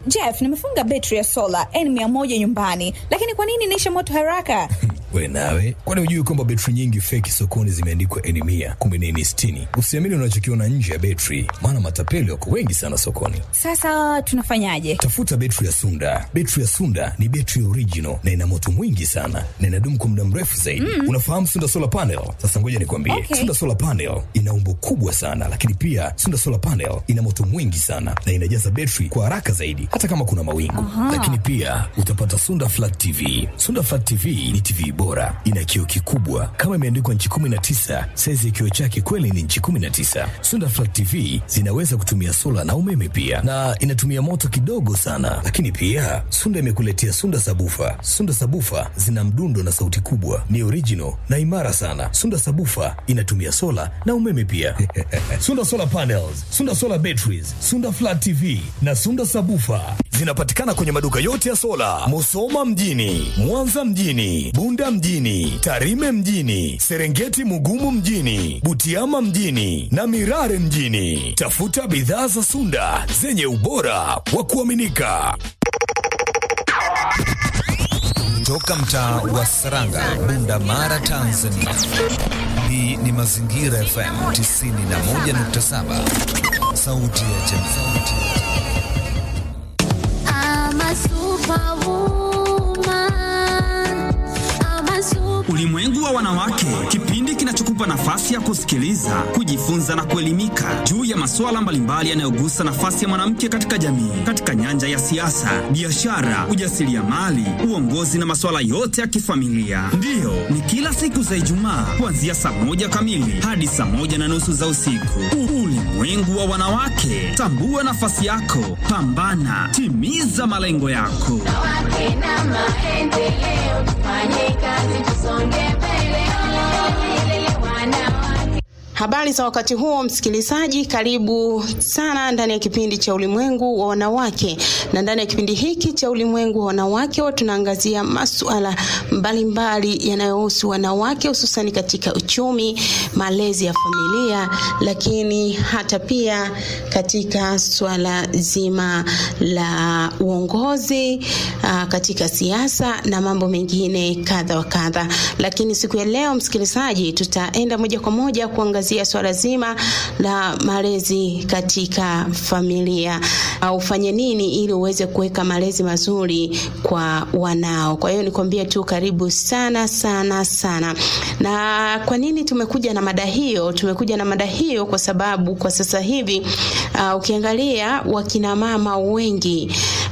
Jeff, nimefunga betri ya sola N100 nyumbani, lakini kwa nini inaisha moto haraka? We nawe, kwani hujui kwamba betri nyingi feki sokoni zimeandikwa N mia kumbe ni N sitini? Usiamini unachokiona nje ya betri, maana matapeli wako wengi sana sokoni. Sasa tunafanyaje? Tafuta betri ya Sunda. Betri ya Sunda ni betri original na ina moto mwingi sana na inadumu kwa muda mrefu zaidi. Mm. Unafahamu Sunda solar panel? Sasa ngoja nikwambie, Okay. Sunda solar panel ina umbo kubwa sana, lakini pia Sunda solar panel ina moto mwingi sana na inajaza betri kwa haraka zaidi, hata kama kuna mawingu. Lakini pia utapata Sunda flat TV. Sunda flat TV ni TV bora, ina kioo kikubwa kama imeandikwa nchi 19. Saizi ya kioo chake kweli ni nchi 19. Sunda flat TV zinaweza kutumia sola na umeme pia, na inatumia moto kidogo sana. Lakini pia Sunda imekuletea Sunda sabufa. Sunda sabufa zina mdundo na sauti kubwa, ni original na imara sana. Sunda sabufa inatumia sola na umeme pia. Sunda solar panels, Sunda solar batteries, Sunda flat TV na Sunda sabufa zinapatikana kwenye maduka yote ya sola, Musoma mjini, Mwanza mjini, Bunda mjini, Tarime mjini, Serengeti Mugumu mjini, Butiama mjini na Mirare mjini. Tafuta bidhaa za Sunda zenye ubora wa kuaminika. Toka mtaa wa Saranga, Bunda Mara, Tanzania. Hii ni Mazingira FM 91.7, sauti ya jamii. I'm a superwoman. I'm a super Ulimwengu wa wanawake, kipindi kinachokupa nafasi ya kusikiliza, kujifunza na kuelimika juu ya masuala mbalimbali yanayogusa nafasi ya mwanamke katika jamii, katika nyanja ya siasa, biashara, ujasiriamali, uongozi na masuala yote ya kifamilia. Ndiyo, ni kila siku za Ijumaa kuanzia saa moja kamili hadi saa moja na nusu za usiku. Ulimwengu wa wanawake, tambua nafasi yako, pambana, timiza malengo yako. wanawake na maendeleo. Tufanye kazi tusonge mbele. Olele wanawake. Habari za wakati huo, msikilizaji, karibu sana ndani ya kipindi cha ulimwengu wa wanawake. Na ndani ya kipindi hiki cha ulimwengu wa wanawake, huwa tunaangazia masuala mbalimbali yanayohusu wanawake, hususani katika uchumi, malezi ya familia, lakini hata pia katika swala zima la uongozi, aa, katika siasa na mambo mengine kadha wa kadha. Lakini siku ya leo, msikilizaji, tutaenda moja kwa moja kuangazia swala zima la malezi katika familia. Uh, ufanye nini ili uweze kuweka malezi mazuri kwa wanao. Kwa hiyo nikwambie tu karibu sana sana sana. Na kwa nini tumekuja na mada hiyo? Tumekuja na mada hiyo kwa sababu kwa sasa hivi uh, ukiangalia wakina mama wengi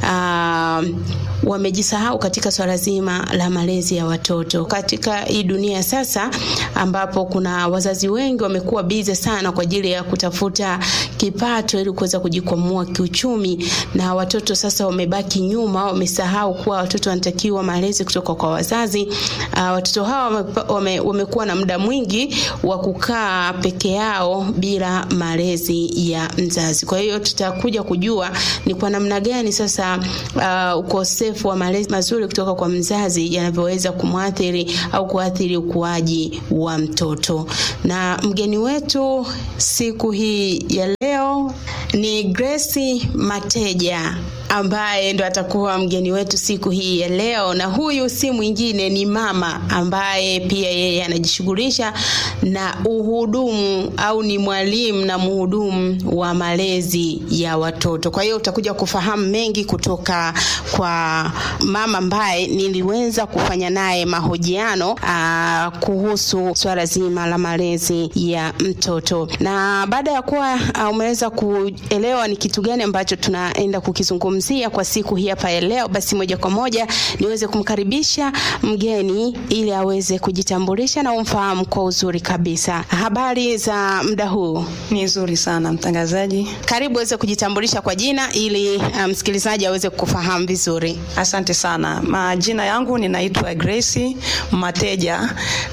uh, wamejisahau katika swala zima la malezi ya watoto katika hii dunia sasa, ambapo kuna wazazi wengi wamekuwa bize sana kwa ajili ya kutafuta kipato ili kuweza kujikwamua kiuchumi, na watoto sasa wamebaki nyuma, wamesahau kuwa watoto wanatakiwa malezi kutoka kwa wazazi. Uh, watoto hawa wame- wame, wamekuwa na muda mwingi wa kukaa peke yao bila malezi ya mzazi. Kwa hiyo tutakuja kujua ni kwa namna gani sasa uh, ukosefu wa malezi mazuri kutoka kwa mzazi yanavyoweza kumwathiri au kuathiri ukuaji wa mtoto. Na mgeni wetu siku hii ya leo ni Grace Mateja ambaye ndo atakuwa mgeni wetu siku hii ya leo, na huyu si mwingine ni mama ambaye pia yeye anajishughulisha na uhudumu au ni mwalimu na mhudumu wa malezi ya watoto. Kwa hiyo utakuja kufahamu mengi kutoka kwa mama ambaye niliweza kufanya naye mahojiano aa, kuhusu swala zima la malezi ya mtoto, na baada ya kuwa ah, umeweza kuelewa ni kitu gani ambacho tunaenda kukizungumzia kwa siku hii hapa ya leo, basi moja kwa moja niweze kumkaribisha mgeni ili aweze kujitambulisha na umfahamu kwa uzuri kabisa. Habari za muda huu? Ni nzuri sana mtangazaji. Karibu uweze kujitambulisha kwa jina ili ah, msikilizaji aweze kufahamu vizuri. Asante sana. Majina yangu ninaitwa Grace Mateja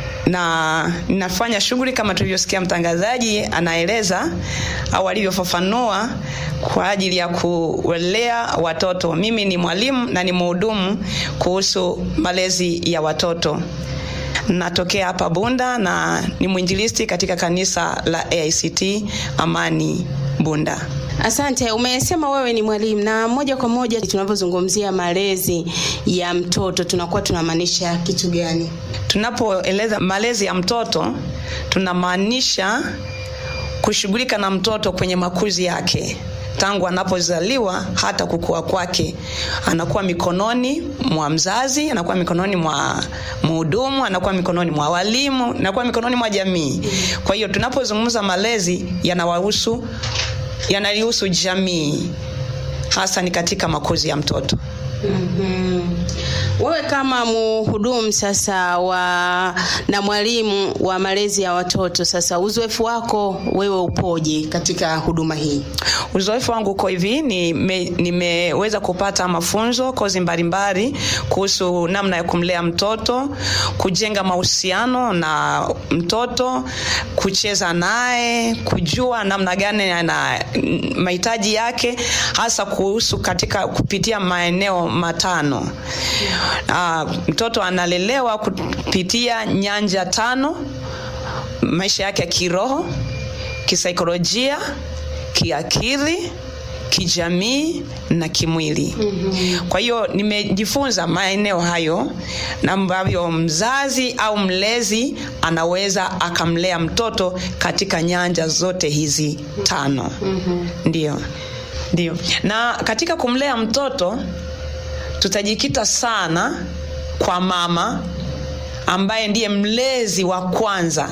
na ninafanya shughuli kama tulivyosikia mtangazaji anaeleza au alivyofafanua kwa ajili ya kulea watoto. Mimi ni mwalimu na ni mhudumu kuhusu malezi ya watoto. Natokea hapa Bunda na ni mwinjilisti katika kanisa la AICT Amani Bunda. Asante, umesema wewe ni mwalimu na moja kwa moja tunavyozungumzia malezi ya mtoto tunakuwa tunamaanisha kitu gani? Tunapoeleza malezi ya mtoto tunamaanisha kushughulika na mtoto kwenye makuzi yake tangu anapozaliwa hata kukua kwake, anakuwa mikononi mwa mzazi, anakuwa mikononi mwa mhudumu, anakuwa mikononi mwa walimu, anakuwa mikononi mwa jamii. Kwa hiyo tunapozungumza malezi, yanawahusu yanalihusu jamii, hasa ni katika makuzi ya mtoto. Mm-hmm. Wewe kama mhudumu sasa wa na mwalimu wa malezi ya watoto sasa, uzoefu wako wewe upoje katika huduma hii? Uzoefu wangu uko hivi, nime- nimeweza kupata mafunzo kozi mbalimbali kuhusu namna ya kumlea mtoto, kujenga mahusiano na mtoto, kucheza naye, kujua namna gani ana mahitaji yake, hasa kuhusu katika kupitia maeneo matano. Aa, mtoto analelewa kupitia nyanja tano: maisha yake ya kiroho, kisaikolojia, kiakili, kijamii na kimwili. Mm-hmm. Kwa hiyo nimejifunza maeneo hayo na ambavyo mzazi au mlezi anaweza akamlea mtoto katika nyanja zote hizi tano. Mm-hmm. Ndio. Ndio. Na katika kumlea mtoto tutajikita sana kwa mama ambaye ndiye mlezi wa kwanza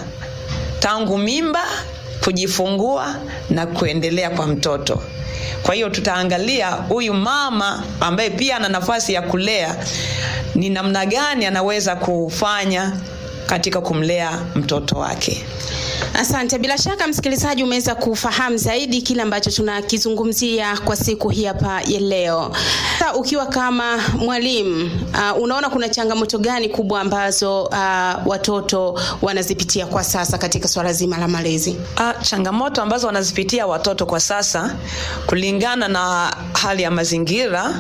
tangu mimba kujifungua na kuendelea kwa mtoto kwa hiyo tutaangalia huyu mama ambaye pia ana nafasi ya kulea ni namna gani anaweza kufanya katika kumlea mtoto wake Asante. Bila shaka msikilizaji, umeweza kufahamu zaidi kile ambacho tunakizungumzia kwa siku hii hapa ya leo. Sasa ukiwa kama mwalimu uh, unaona kuna changamoto gani kubwa ambazo uh, watoto wanazipitia kwa sasa katika swala zima la malezi? Ah, changamoto ambazo wanazipitia watoto kwa sasa kulingana na hali ya mazingira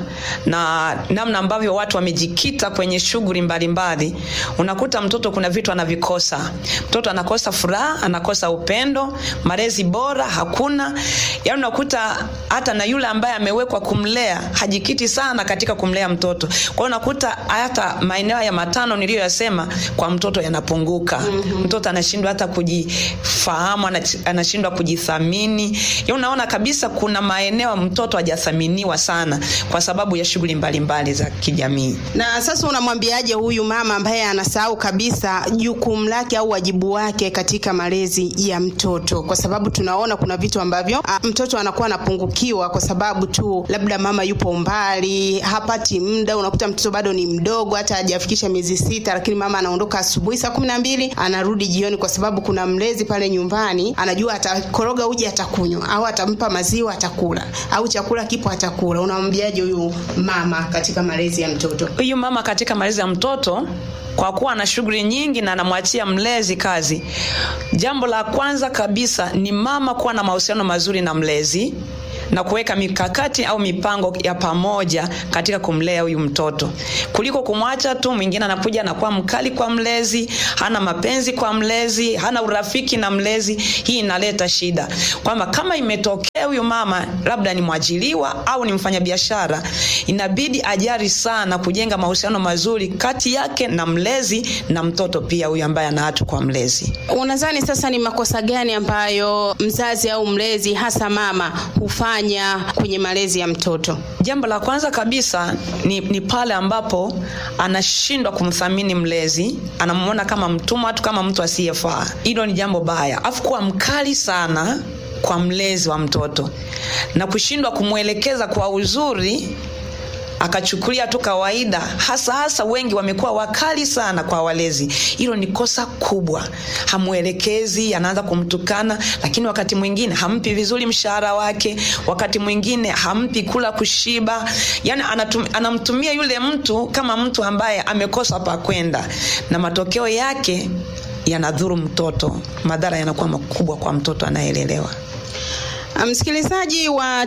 na namna ambavyo watu wamejikita kwenye shughuli mbalimbali, unakuta mtoto kuna vitu anavikosa. Mtoto anakosa furaha, anakosa upendo, malezi bora hakuna. Yaani unakuta hata na yule ambaye amewekwa kumlea hajikiti sana katika kumlea mtoto. Kwa hiyo unakuta hata maeneo ya matano niliyoyasema kwa mtoto yanapunguka. Mm-hmm. Mtoto anashindwa hata kujifahamu, anach- anashindwa kujithamini. Yaani unaona kabisa kuna maeneo mtoto hajathaminiwa sana kwa sababu ya shughuli mbalimbali za kijamii. Na sasa unamwambiaje huyu mama ambaye anasahau kabisa jukumu lake au wajibu wake katika malezi ya mtoto, kwa sababu tunaona kuna vitu ambavyo a, mtoto anakuwa anapungukiwa kwa sababu tu labda mama yupo mbali, hapati muda. Unakuta mtoto bado ni mdogo, hata hajafikisha miezi sita, lakini mama anaondoka asubuhi saa kumi na mbili anarudi jioni, kwa sababu kuna mlezi pale nyumbani anajua atakoroga uji atakunywa, au atampa maziwa atakula, au chakula kipo atakula. Unamwambiaje huyu mama katika malezi ya mtoto? huyu mama katika malezi ya mtoto kwa kuwa ana shughuli nyingi na anamwachia mlezi kazi jambo la kwanza kabisa ni mama kuwa na mahusiano mazuri na mlezi na kuweka mikakati au mipango ya pamoja katika kumlea huyu mtoto kuliko kumwacha tu mwingine anakuja anakuwa mkali kwa mlezi hana mapenzi kwa mlezi hana urafiki na mlezi hii inaleta shida kwamba kama imetokea huyu mama labda ni mwajiliwa au ni mfanyabiashara inabidi ajari sana kujenga mahusiano mazuri kati yake na mlezi na mtoto pia huyu ambaye ana hatu kwa mlezi Unadhani sasa ni makosa gani ambayo mzazi au mlezi hasa mama hufanya kwenye malezi ya mtoto? jambo la kwanza kabisa ni, ni pale ambapo anashindwa kumthamini mlezi anamwona kama mtumwa tu kama mtu asiyefaa hilo ni jambo baya afu kuwa mkali sana kwa mlezi wa mtoto na kushindwa kumwelekeza kwa uzuri akachukulia tu kawaida hasa hasa wengi wamekuwa wakali sana kwa walezi hilo ni kosa kubwa hamwelekezi anaanza kumtukana lakini wakati mwingine hampi vizuri mshahara wake wakati mwingine hampi kula kushiba yani anatum, anamtumia yule mtu kama mtu ambaye amekosa pa kwenda na matokeo yake yanadhuru mtoto madhara yanakuwa makubwa kwa mtoto anayeelelewa Msikilizaji wa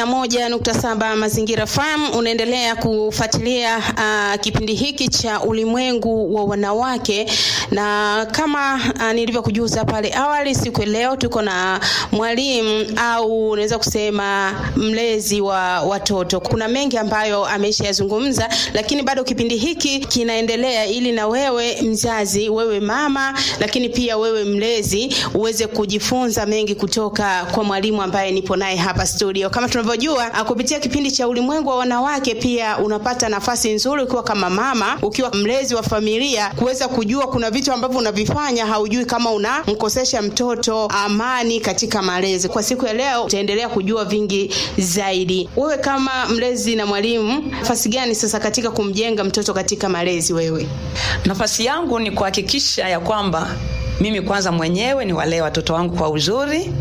91.7 Mazingira FM unaendelea kufuatilia uh, kipindi hiki cha ulimwengu wa wanawake, na kama uh, nilivyokujuza pale awali, siku ya leo tuko na mwalimu au unaweza kusema mlezi wa watoto. Kuna mengi ambayo ameshayazungumza, lakini bado kipindi hiki kinaendelea ili na wewe mzazi, wewe mama, lakini pia wewe mlezi uweze kujifunza mengi kutoka kwa mwalimu ambaye nipo naye hapa studio. Kama tunavyojua, ah, kupitia kipindi cha ulimwengu wa wanawake, pia unapata nafasi nzuri ukiwa kama mama, ukiwa mlezi wa familia, kuweza kujua kuna vitu ambavyo unavifanya haujui kama unamkosesha mtoto amani katika malezi. Kwa siku ya leo utaendelea kujua vingi zaidi. Wewe kama mlezi na mwalimu, nafasi gani sasa katika kumjenga mtoto katika malezi wewe? Nafasi yangu ni kuhakikisha ya kwamba mimi kwanza mwenyewe niwalee watoto wangu kwa uzuri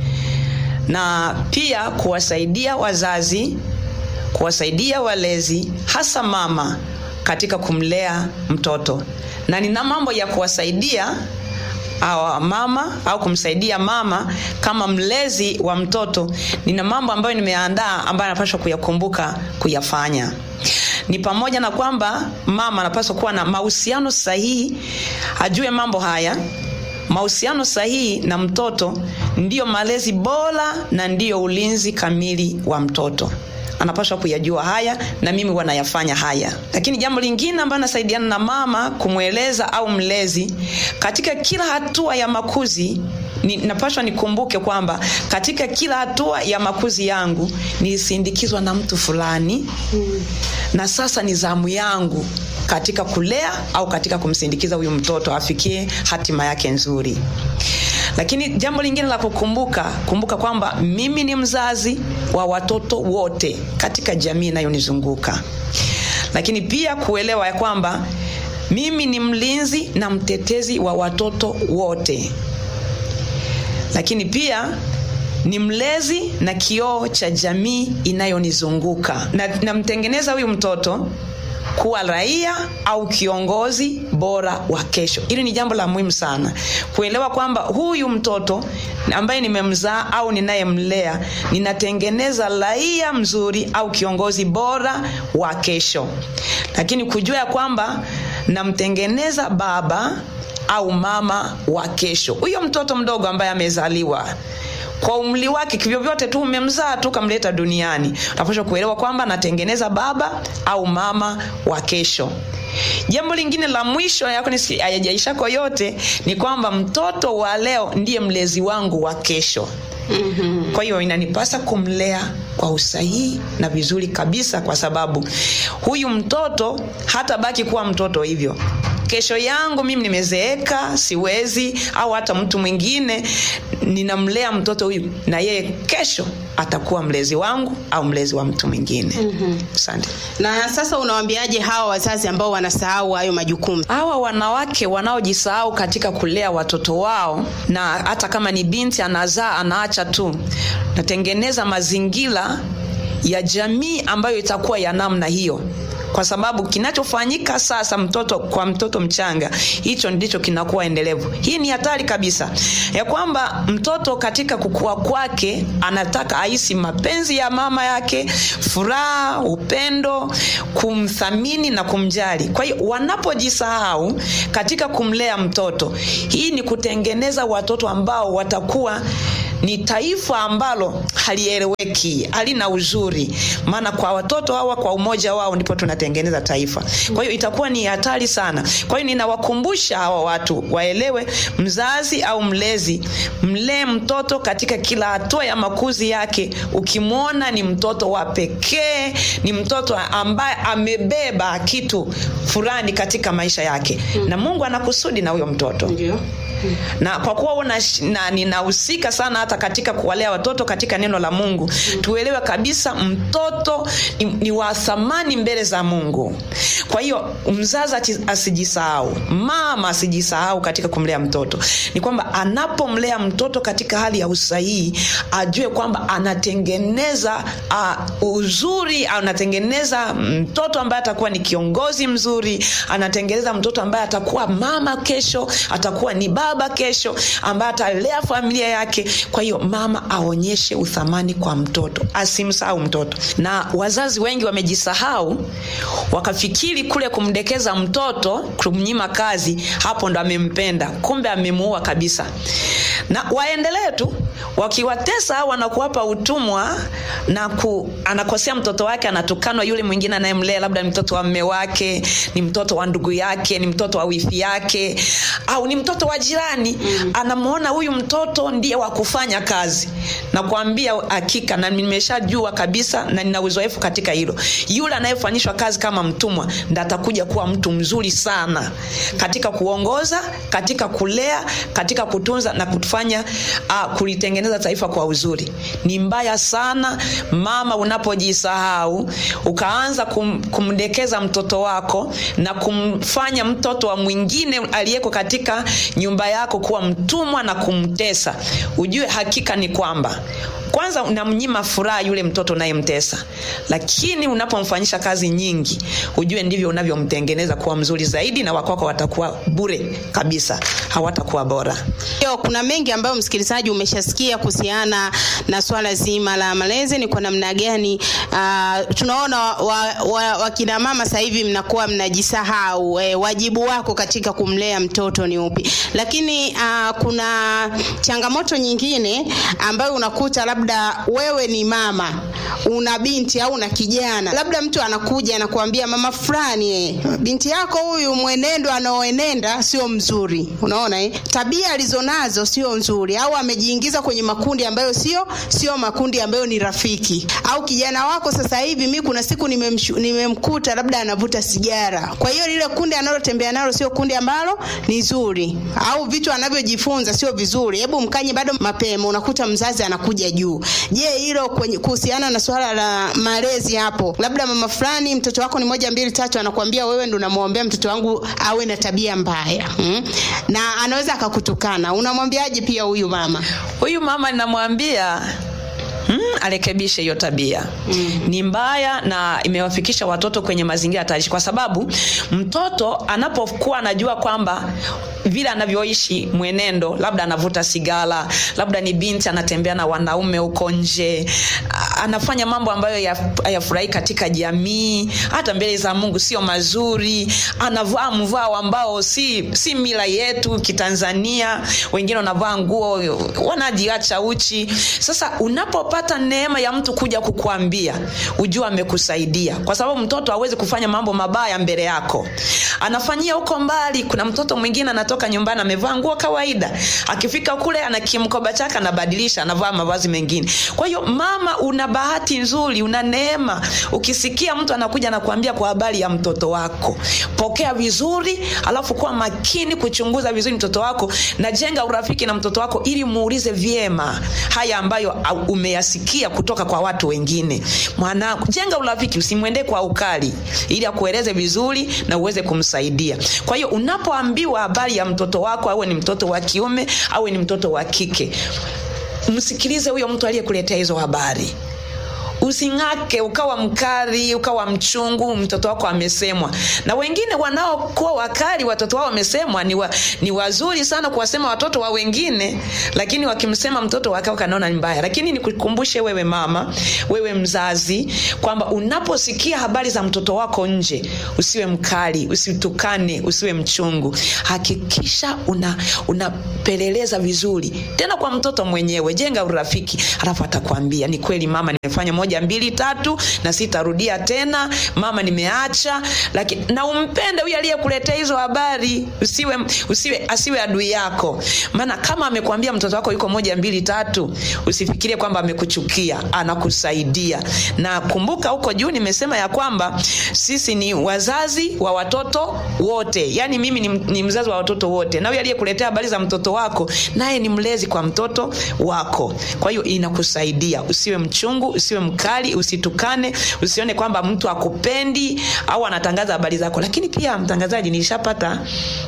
na pia kuwasaidia wazazi, kuwasaidia walezi, hasa mama katika kumlea mtoto, na nina mambo ya kuwasaidia awa mama au kumsaidia mama kama mlezi wa mtoto. Nina mambo ambayo nimeandaa ambayo anapaswa kuyakumbuka kuyafanya ni pamoja na kwamba mama anapaswa kuwa na mahusiano sahihi, ajue mambo haya. Mahusiano sahihi na mtoto ndiyo malezi bora na ndiyo ulinzi kamili wa mtoto. Anapaswa kuyajua haya, na mimi huwa nayafanya haya. Lakini jambo lingine ambalo nasaidiana na mama kumweleza au mlezi katika kila hatua ya makuzi ni, napaswa nikumbuke kwamba katika kila hatua ya makuzi yangu nilisindikizwa na mtu fulani mm. na sasa ni zamu yangu katika kulea au katika kumsindikiza huyu mtoto afikie hatima yake nzuri lakini jambo lingine la kukumbuka kumbuka kwamba mimi ni mzazi wa watoto wote katika jamii inayonizunguka lakini pia kuelewa ya kwamba mimi ni mlinzi na mtetezi wa watoto wote lakini pia ni mlezi na kioo cha jamii inayonizunguka na namtengeneza huyu mtoto kuwa raia au kiongozi bora wa kesho hili ni jambo la muhimu sana kuelewa kwamba huyu mtoto ambaye nimemzaa au ninayemlea ninatengeneza raia mzuri au kiongozi bora wa kesho lakini kujua ya kwamba namtengeneza baba au mama wa kesho huyo mtoto mdogo ambaye amezaliwa kwa umri wake kivyovyote tu umemzaa tu kamleta duniani unapaswa kuelewa kwamba natengeneza baba au mama wa kesho jambo lingine la mwisho yako hayajaishako yote ni kwamba mtoto wa leo ndiye mlezi wangu wa kesho mm-hmm. kwa hiyo inanipasa kumlea kwa usahihi na vizuri kabisa kwa sababu huyu mtoto hata baki kuwa mtoto hivyo kesho yangu mimi nimezeeka siwezi au hata mtu mwingine ninamlea mtoto huyu na yeye kesho atakuwa mlezi wangu au mlezi wa mtu mwingine asante mm-hmm. na sasa unawambiaje hawa wazazi ambao wanasahau hayo majukumu hawa wanawake wanaojisahau katika kulea watoto wao na hata kama ni binti anazaa anaacha tu natengeneza mazingira ya jamii ambayo itakuwa ya namna hiyo kwa sababu kinachofanyika sasa mtoto kwa mtoto mchanga hicho ndicho kinakuwa endelevu hii ni hatari kabisa ya kwamba mtoto katika kukua kwake anataka ahisi mapenzi ya mama yake furaha upendo kumthamini na kumjali kwa hiyo wanapojisahau katika kumlea mtoto hii ni kutengeneza watoto ambao watakuwa ni taifa ambalo halieleweki halina uzuri maana kwa watoto hawa kwa umoja wao ndipo tunatengeneza taifa kwa hiyo itakuwa ni hatari sana kwa hiyo ninawakumbusha hawa watu waelewe mzazi au mlezi mlee mtoto katika kila hatua ya makuzi yake ukimwona ni mtoto wa pekee ni mtoto ambaye amebeba kitu fulani katika maisha yake na mungu anakusudi na huyo mtoto ndio na kwa kuwa una, na, ninahusika sana hata katika kuwalea watoto katika neno la mungu mm. tuelewe kabisa mtoto ni, ni wa thamani mbele za mungu kwa hiyo mzazi asijisahau mama asijisahau katika kumlea mtoto ni kwamba anapomlea mtoto katika hali ya usahihi ajue kwamba anatengeneza uh, uzuri anatengeneza mtoto ambaye atakuwa ni kiongozi mzuri anatengeneza mtoto ambaye atakuwa mama kesho atakuwa ni baba baba kesho ambaye atalea familia yake kwa hiyo mama aonyeshe uthamani kwa mtoto asimsahau mtoto na wazazi wengi wamejisahau wakafikiri kule kumdekeza mtoto kumnyima kazi hapo ndo amempenda kumbe amemuua kabisa na waendelee tu wakiwatesa au wanakuwapa utumwa na ku, anakosea mtoto wake anatukanwa yule mwingine anayemlea labda ni mtoto wa mme wake ni mtoto wa ndugu yake ni mtoto wa wifi yake au ni mtoto wa jirani mm. anamwona huyu mtoto ndiye wa kufanya kazi na kuambia hakika na nimeshajua kabisa na nina uzoefu katika hilo yule anayefanyishwa kazi kama mtumwa ndo atakuja kuwa mtu mzuri sana katika kuongoza katika kulea katika kutunza na kufanya uh, kulitengeneza taifa kwa uzuri ni mbaya sana mama unapojisahau ukaanza kum, kumdekeza mtoto wako na kumfanya mtoto wa mwingine aliyeko katika nyumba yako kuwa mtumwa na kumtesa ujue hakika ni kwamba kwanza unamnyima furaha yule mtoto unayemtesa lakini unapomfanyisha kazi nyingi ujue ndivyo unavyomtengeneza kuwa mzuri zaidi na wakwako watakuwa bure kabisa hawatakuwa bora Yo, kuna mengi ambayo msikilizaji umeshasikia kuhusiana na swala zima la malezi ni kwa namna gani uh, tunaona wakina wa, wa, wakina mama sasa hivi mnakuwa mnajisahau eh, wajibu wako katika kumlea mtoto ni upi lakini uh, kuna changamoto nyingine ambayo unakuta labda wewe ni mama una binti au una kijana labda mtu anakuja anakuambia mama fulani eh, binti yako huyu mwenendo anaoenenda sio mzuri unaona eh? tabia alizonazo sio nzuri au amejiingiza kwenye makundi ambayo sio sio makundi ambayo ni rafiki au kijana wako sasa hivi mi kuna siku nimemshu- nimemkuta labda anavuta sigara kwa hiyo lile kundi analotembea nalo sio kundi ambalo ni zuri au vitu anavyojifunza sio vizuri hebu mkanye bado mapema unakuta mzazi anakuja juu je hilo kwenye- kuhusiana na swala la malezi hapo labda mama fulani mtoto wako ni moja mbili tatu anakuambia wewe ndo unamwombea mtoto wangu awe na tabia mbaya hmm? na anaweza akakutukana unamwambiaje pia huyu mama huyu mama ninamwambia Mm, arekebishe hiyo tabia mm. ni mbaya na imewafikisha watoto kwenye mazingira hatarishi kwa sababu mtoto anapokuwa anajua kwamba vile anavyoishi mwenendo labda anavuta sigara labda ni binti anatembea na wanaume huko nje a- anafanya mambo ambayo ya- hayafurahi katika jamii hata mbele za mungu sio mazuri anavaa mvao ambao si, si mila yetu kitanzania wengine wanavaa nguo wanajiacha uchi sasa unapopata neema ya mtu kuja kukuambia ujua amekusaidia kwa sababu mtoto hawezi kufanya mambo mabaya mbele yako anafanyia huko mbali kuna mtoto mwingine anatoka nyumbani amevaa nguo kawaida akifika kule ana kimkoba chake anabadilisha anavaa mavazi mengine kwa hiyo mama una bahati nzuri una neema ukisikia mtu anakuja nakuambia kwa habari ya mtoto wako pokea vizuri alafu kuwa makini kuchunguza vizuri mtoto wako na jenga urafiki na mtoto wako ili muulize vyema haya ambayo au- umeyasikia kutoka kwa watu wengine mwanangu jenga urafiki usimwendee kwa ukali ili akueleze vizuri na uweze kumsaidia kwa hiyo unapoambiwa habari ya mtoto wako awe ni mtoto wa kiume awe ni mtoto wa kike msikilize huyo mtu aliyekuletea hizo habari using'ake ukawa mkali ukawa mchungu mtoto wako amesemwa na wengine wanaokuwa wakali watoto wao wamesemwa ni, wa, ni wazuri sana kuwasema watoto wa wengine lakini wakimsema mtoto wake kanaona ni mbaya lakini nikukumbushe wewe mama wewe mzazi kwamba unaposikia habari za mtoto wako nje usiwe mkali usitukane usiwe mchungu hakikisha una unapeleleza vizuri tena kwa mtoto mwenyewe jenga urafiki alafu atakwambia ni kweli mama nimefanya moja mbili tatu na sitarudia tena mama nimeacha lakini na umpende huyu aliyekuletea hizo habari usiwe, usiwe asiwe adui yako maana kama amekwambia mtoto wako yuko moja mbili tatu usifikirie kwamba amekuchukia anakusaidia na kumbuka huko juu nimesema ya kwamba sisi ni wazazi wa watoto wote yaani mimi ni, ni mzazi wa watoto wote na huyu aliyekuletea habari za mtoto wako naye ni mlezi kwa mtoto wako kwa hiyo inakusaidia usiwe mchungu usiwe mkali mkali usitukane usione kwamba mtu akupendi au anatangaza habari zako lakini pia mtangazaji nilishapata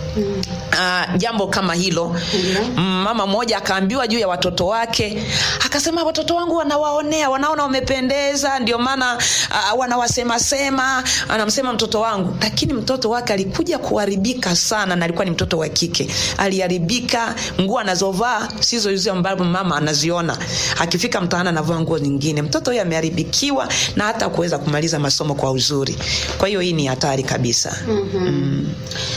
Uh, jambo kama hilo mm, mama mmoja akaambiwa juu ya watoto wake akasema watoto wangu wanawaonea wanaona wamependeza ndio maana uh, wanawasemasema anamsema mtoto wangu lakini mtoto wake alikuja kuharibika sana na alikuwa ni mtoto wa kike aliharibika nguo anazovaa sizo hizo ambavyo mama anaziona akifika mtaani anavaa nguo nyingine mtoto huyo ameharibikiwa na hata kuweza kumaliza masomo kwa uzuri kwa hiyo hii ni hatari kabisa mm-hmm. mm.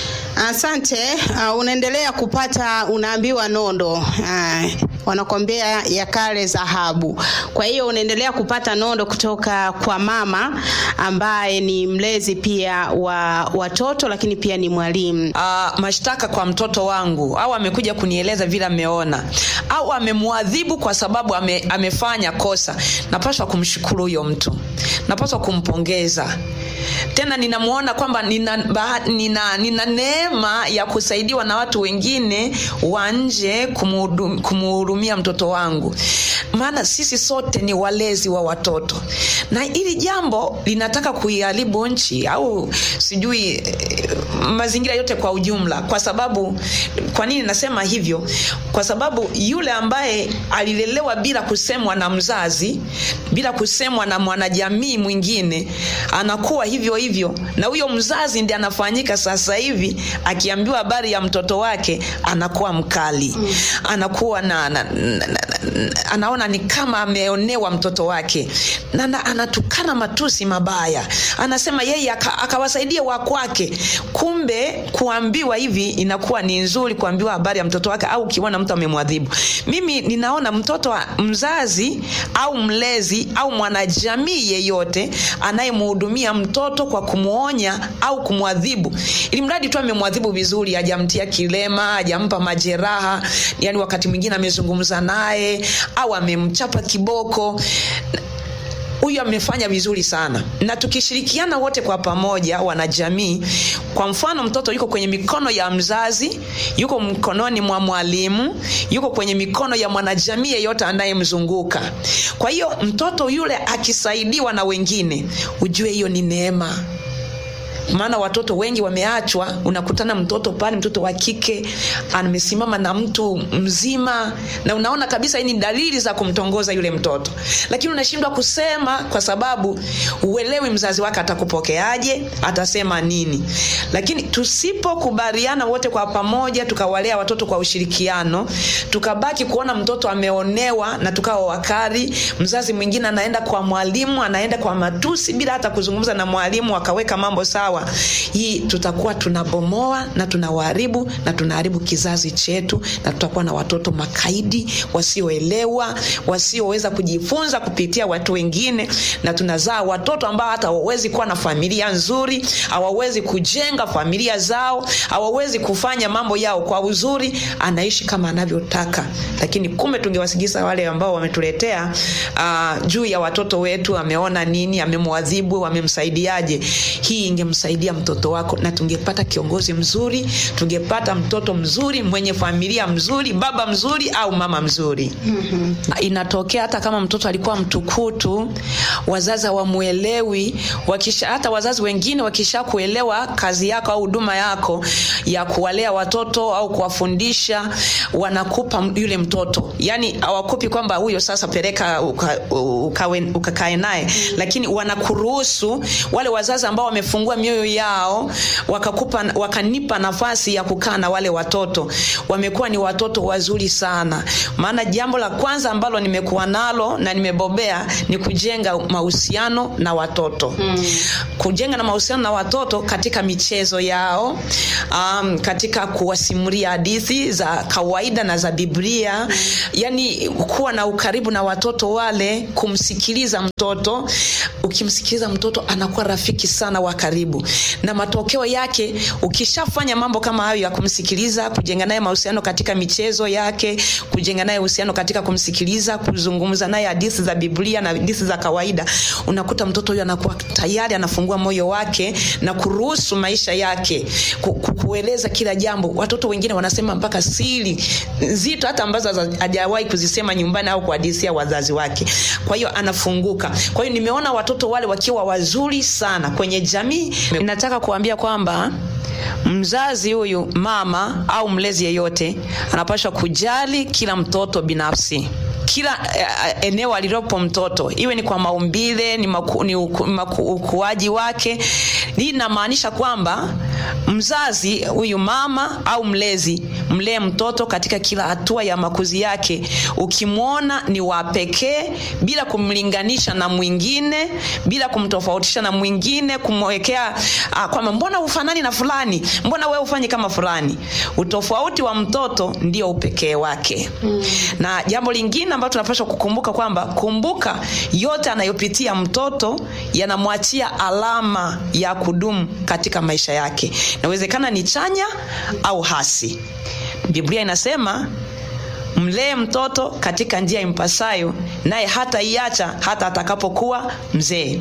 Asante. Uh, unaendelea kupata unaambiwa nondo uh, wanakwambia ya kale dhahabu. Kwa hiyo unaendelea kupata nondo kutoka kwa mama ambaye ni mlezi pia wa watoto, lakini pia ni mwalimu. uh, mashtaka kwa mtoto wangu au amekuja kunieleza vile ameona au amemwadhibu kwa sababu ame, amefanya kosa napaswa kumshukuru huyo mtu napaswa kumpongeza tena ninamwona kwamba nina, baha- nina, nina neema ya kusaidiwa na watu wengine wa nje kumuhudum- kumuhurumia mtoto wangu maana sisi sote ni walezi wa watoto na hili jambo linataka kuiharibu nchi au sijui eh, mazingira yote kwa ujumla kwa sababu kwa nini nasema hivyo kwa sababu yule ambaye alilelewa bila kusemwa na mzazi bila kusemwa na mwanajamii mwingine anakuwa hivyo hivyo na huyo mzazi ndi anafanyika sasa hivi akiambiwa habari ya mtoto wake anakuwa mkali mm. anakuwa na, na, na, na, na anaona ni kama ameonewa mtoto wake na, na anatukana matusi mabaya anasema yeye aka- akawasaidia wa kwake kumbe kuambiwa hivi inakuwa ni nzuri kuambiwa habari ya mtoto wake au ukiona mtu amemwadhibu mimi ninaona mtoto wa mzazi au mlezi au mwanajamii yeyote anayemhudumia mtoto kwa kumwonya au kumwadhibu ili mradi tu amemwadhibu vizuri hajamtia kilema hajampa majeraha yani wakati mwingine amezungumza naye au amemchapa kiboko huyu amefanya vizuri sana na tukishirikiana wote kwa pamoja wanajamii kwa mfano mtoto yuko kwenye mikono ya mzazi yuko mkononi mwa mwalimu yuko kwenye mikono ya mwanajamii yeyote anayemzunguka kwa hiyo mtoto yule akisaidiwa na wengine ujue hiyo ni neema maana watoto wengi wameachwa unakutana mtoto pale mtoto wa kike amesimama na mtu mzima na unaona kabisa hii ni dalili za kumtongoza yule mtoto lakini unashindwa kusema kwa sababu uelewi mzazi wake atakupokeaje atasema nini lakini tusipokubaliana wote kwa pamoja tukawalea watoto kwa ushirikiano tukabaki kuona mtoto ameonewa na tukawa wakari mzazi mwingine anaenda kwa mwalimu anaenda kwa matusi bila hata kuzungumza na mwalimu akaweka mambo sawa hii tutakuwa tunabomoa na tunawaharibu na tunaharibu kizazi chetu na tutakuwa na watoto makaidi wasioelewa wasioweza kujifunza kupitia watu wengine na tunazaa watoto ambao hata hawawezi kuwa na familia nzuri hawawezi kujenga familia zao hawawezi kufanya mambo yao kwa uzuri anaishi kama anavyotaka lakini kumbe tungewasigisa wale ambao wametuletea uh, juu ya watoto wetu ameona nini amemwadhibu amemsaidiaje hii ingemsaidia mtoto wako na tungepata kiongozi mzuri tungepata mtoto mzuri mwenye familia mzuri baba mzuri au mama mzuri mm-hmm. inatokea hata kama mtoto alikuwa mtukutu wazazi hawamwelewi wakisha hata wazazi wengine wakisha kuelewa kazi yako au huduma yako ya kuwalea watoto au kuwafundisha wanakupa yule mtoto yani hawakupi kwamba huyo sasa peleka ukakae uka, uka, uka naye lakini wanakuruhusu wale wazazi ambao wamefungua mioyo yao wakakupa wakanipa nafasi ya kukaa na wale watoto wamekuwa ni watoto wazuri sana maana jambo la kwanza ambalo nimekuwa nalo na nimebobea ni kujenga mahusiano na watoto mm. kujenga na mahusiano na watoto katika michezo yao um, katika kuwasimulia hadithi za kawaida na za biblia mm. yani kuwa na ukaribu na watoto wale kumsikiliza mtoto ukimsikiliza mtoto anakuwa rafiki sana wa karibu tu na matokeo yake ukishafanya mambo kama hayo ya kumsikiliza kujenga naye mahusiano katika michezo yake kujenga naye uhusiano katika kumsikiliza kuzungumza naye hadithi za biblia na hadithi za kawaida unakuta mtoto huyo anakuwa tayari anafungua moyo wake na kuruhusu maisha yake ku, ku, kueleza kila jambo watoto wengine wanasema mpaka siri nzito hata ambazo haza- hajawahi kuzisema nyumbani au kuhadithia wazazi wake kwa hiyo anafunguka kwa hiyo nimeona watoto wale wakiwa wazuri sana kwenye jamii nataka kuambia kwamba mzazi huyu mama au mlezi yeyote anapaswa kujali kila mtoto binafsi kila uh, eneo alilopo mtoto iwe ni kwa maumbile ni, maku, ni uku, maku, ukuaji wake hii inamaanisha kwamba mzazi huyu mama au mlezi mlee mtoto katika kila hatua ya makuzi yake ukimwona ni wa pekee bila kumlinganisha na mwingine bila kumtofautisha na mwingine kumwekea uh, kwamba mbona ufanani na fulani mbona wewe ufanyi kama fulani utofauti wa mtoto ndio upekee wake mm. na jambo lingine ambalo tunapaswa kukumbuka kwamba kumbuka yote anayopitia mtoto yanamwachia alama ya kudumu katika maisha yake inawezekana ni chanya au hasi biblia inasema mlee mtoto katika njia impasayo naye hata iacha hata atakapokuwa mzee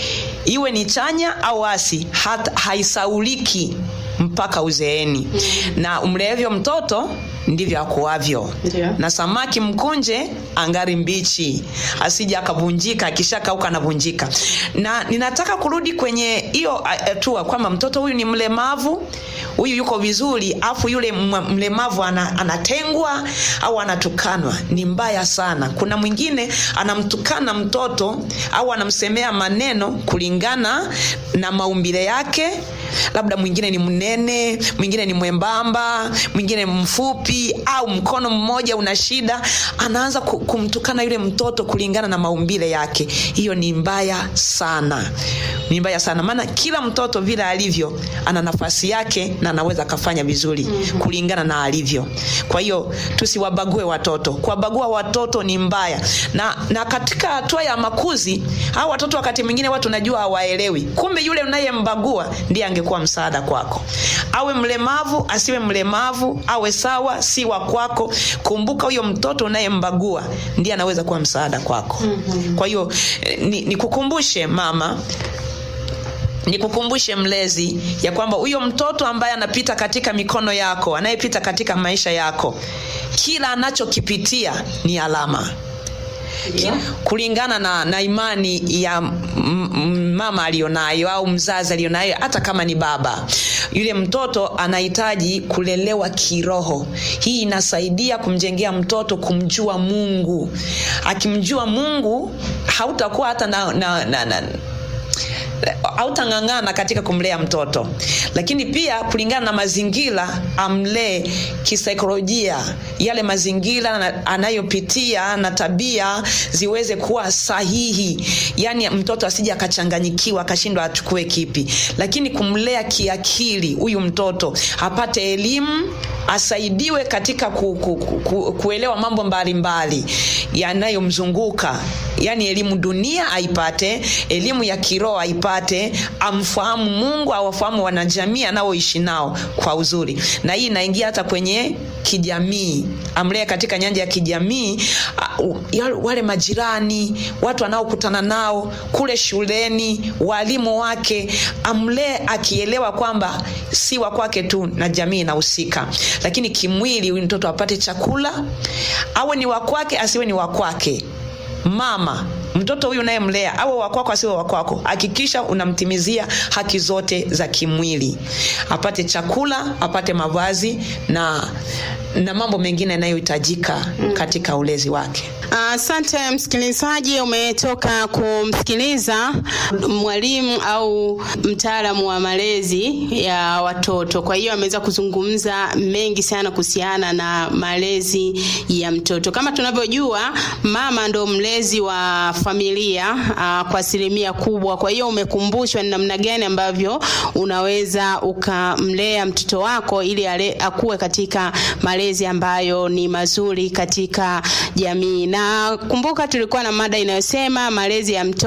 iwe ni chanya au asi hata haisauliki mpaka uzeeni mm. na umleevyo mtoto ndivyo akuavyo Ndio. na samaki mkunje angari mbichi asija akavunjika akishakauka anavunjika na ninataka kurudi kwenye hiyo hatua kwamba mtoto huyu ni mlemavu huyu yuko vizuri afu yule m- mlemavu ana, anatengwa au anatukanwa ni mbaya sana kuna mwingine anamtukana mtoto au anamsemea maneno kulingana na maumbile yake labda mwingine ni mnene mwingine ni mwembamba mwingine mfupi au mkono mmoja una shida anaanza ku- kumtukana yule mtoto kulingana na maumbile yake hiyo ni mbaya sana ni mbaya sana maana kila mtoto vile alivyo ana nafasi yake na anaweza akafanya vizuri mm-hmm. kulingana na alivyo kwa hiyo tusiwabague watoto kuwabagua watoto ni mbaya na, na katika hatua ya makuzi hao watoto wakati mwingine watu najua hawaelewi kumbe yule unayembagua ndiye angekuwa msaada kwako awe mlemavu asiwe mlemavu awe sawa si wa kwako kumbuka huyo mtoto unayembagua ndiye anaweza kuwa msaada kwako mm-hmm. kwa hiyo eh, ni- nikukumbushe ni mama nikukumbushe mlezi ya kwamba huyo mtoto ambaye anapita katika mikono yako anayepita katika maisha yako kila anachokipitia ni alama Ndio. kulingana na, na imani ya m- m- mama aliyonayo au mzazi aliyonayo hata kama ni baba yule mtoto anahitaji kulelewa kiroho hii inasaidia kumjengea mtoto kumjua mungu akimjua mungu hautakuwa hata na, na, na, na hautang'ang'ana katika kumlea mtoto lakini pia kulingana na mazingira amlee kisaikolojia yale mazingira na- anayopitia na tabia ziweze kuwa sahihi yaani mtoto asije akachanganyikiwa akashindwa achukue kipi lakini kumlea kiakili huyu mtoto apate elimu asaidiwe katika ku, ku, ku, ku, kuelewa mambo mbalimbali yanayomzunguka yaani elimu dunia aipate elimu ya kiroho aipate amfahamu mungu awafahamu wanajamii anaoishi nao kwa uzuri na hii inaingia hata kwenye kijamii amlee katika nyanja ya kijamii uh, uh, ya- wale majirani watu anaokutana nao kule shuleni walimu wake amlee akielewa kwamba si wa kwake tu na jamii inahusika lakini kimwili huyu mtoto apate chakula awe ni wa kwake asiwe ni wa kwake mama mtoto huyu unayemlea awe wakwako asiwe wakwako hakikisha unamtimizia haki zote za kimwili apate chakula apate mavazi na na mambo mengine yanayohitajika katika ulezi wake Asante msikilizaji, umetoka kumsikiliza mwalimu au mtaalamu wa malezi ya watoto. Kwa hiyo ameweza kuzungumza mengi sana kuhusiana na malezi ya mtoto. Kama tunavyojua, mama ndo mlezi wa familia aa, kwa asilimia kubwa. Kwa hiyo umekumbushwa ni namna gani ambavyo unaweza ukamlea mtoto wako ili ale, akuwe katika malezi ambayo ni mazuri katika jamii. Na kumbuka tulikuwa na mada inayosema malezi ya mtoto